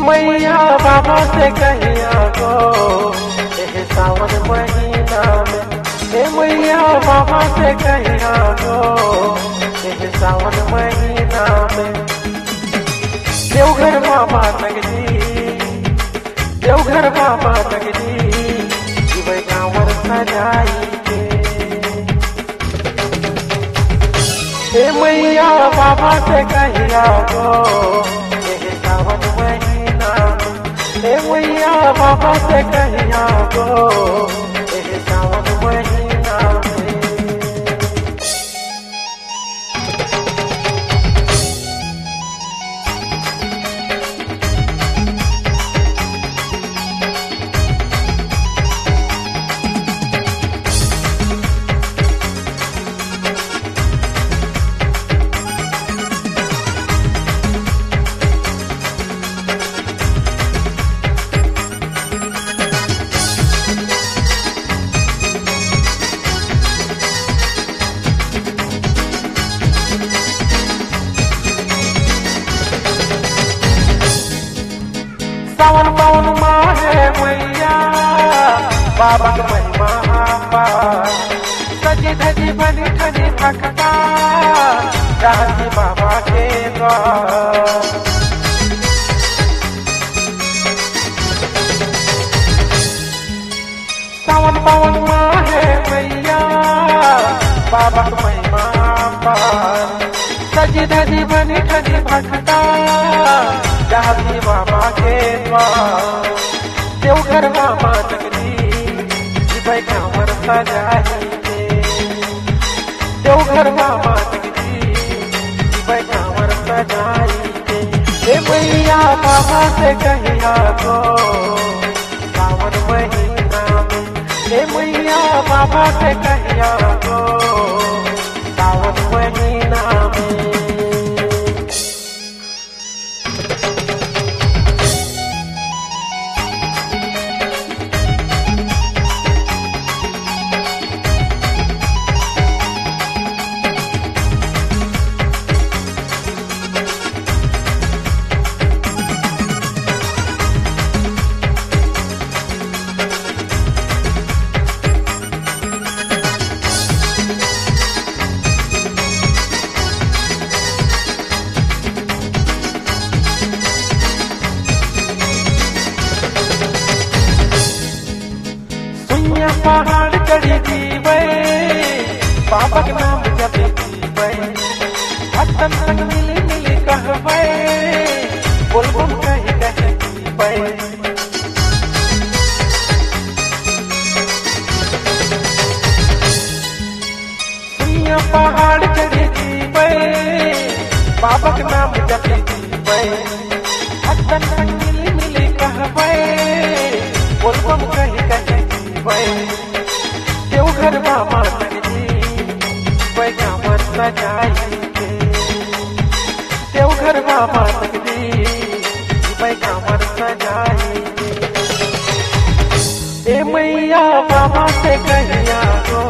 मैया बाबा से कहिया गो एह सावन महीना में ए मैया बाबा से कहिया गो एह सावन महीना में देवघर बाबा नगरी देवघर बाबा नगरी जीवे कांवर सजाई के ए मैया बाबा से कहिया गो एह सावन महीना में ए मैया बाबा से कहिया गो एह सावन महीना में सावन पवन माहे मैया बाबा के महिमा पार सजी धजी बनी ठनी भक्ता रहती बाबा के द्वार सावन पवन माहे मैया बाबा के महिमा पार सजी धजी बनी ठनी भक्ता रहती बाबा के द्वार देवघर बाबा नगरी जीवे कांवर सजाई के देवघर बाबा नगरी जीवे कांवर सजाई के ए मैया बाबा से कहिया गो सावन महीना में ए मैया बाबा से कहिया गो सावन महीना में सुइया पहाड़ चढ़ी जीवे बाबा के नाम जपे जीवे भक्तन संग मिली मिली कहवे बोल बोल कही कही जीवे सुइया पहाड़ चढ़ी जीवे बाबा के नाम जपे जीवे भक्तन संग मिली मिली कहवे बोल बोल कही कही जीवे देवघर बाबा नगरी जीवे कांवर सजाई के देवघर बाबा नगरी जीवे कांवर सजाई के ए मैया बाबा से कहिया गो